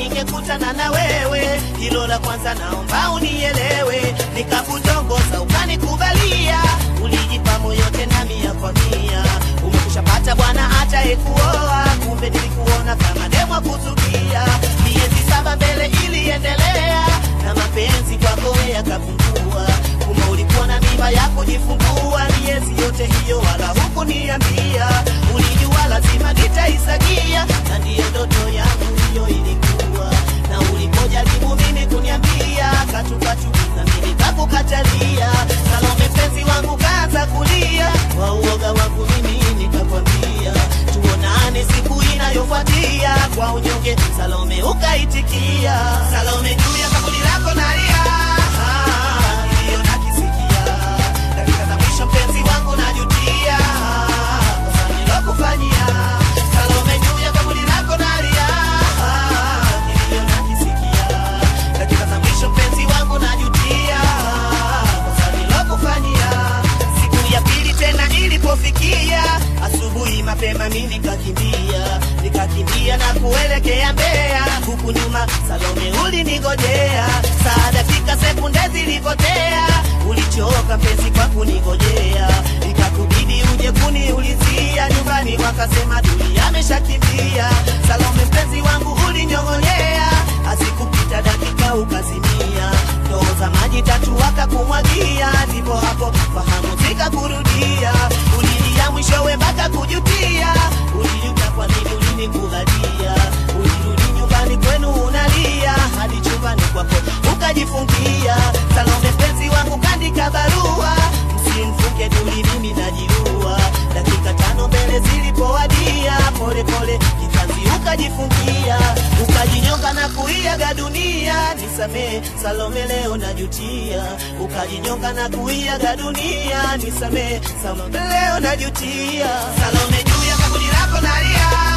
ningekutana na wewe. Hilo la kwanza naomba unielewe, nikakutongoza ukanikubalia, ulijipa moyo tena mia kwa mia. Umekushapata bwana atayekuoa, kumbe nilikuona kama demo kuzukia. Miezi saba mbele iliendelea, na mapenzi kwako yakapungua. Kumbe ulikuwa na mimba ya kujifungua, miezi yote hiyo wala hukuniambia. Ulijua lazima nitaisagia, na ndiyo ndoto yangu hiyo ilikuwa. Na ulipojaribu mimi kuniambia katukatu, na mimi kakukatalia. Salome mpenzi wangu kaanza kulia, kwa uoga wangu mimi nikakwambia tuonane siku inayofuatia. Kwa unyonge Salome ukaitikia. Salome juu ya kaburi lako nalia, Ah, ndiyo nakisikia. Dakika za mwisho mpenzi wangu najutia, kosa nilokufanyia. Salome juu ya kaburi lako nalia, Ah, ndiyo nakisikia. Dakika za mwisho mpenzi wangu najutia, kosa nilokufanyia. Siku ya pili tena ilipofikia, asubuhi mapema mimi nikakimbia, nikakimbia na kuelekea Mbeya, huku nyuma Salome ulinigojea. Saa dakika sekunde zilipotea, ulichoka mpenzi kwa kunigojea, ikakubidi uje kuniulizia nyumbani, wakasema Duli ameshakimbia. Salome mpenzi wangu ulinyong'onyea, asikupita dakika ukazimia, ndoo za maji tatu wakakumwagia, ndipo hapo fahamu zikakurudia, ulilia mwishowe mpaka kujutia, ulijuta kwa nini ulinikubalia, ulirudi nyumbani kwenu unalia, hadi chumbani kwako ukajifungia. Salome mpenzi wangu kandika barua, msimfunge Duli, mimi najiua. Dakika tano mbele zilipowadia, pole pole kitanzi ukajifungia, ukajinyonga na kuiaga dunia. Nisamee Salome, leo najutia. Ukajinyonga na kuiaga dunia. Nisamee Salome, leo najutia. Salome, juu ya kaburi lako nalia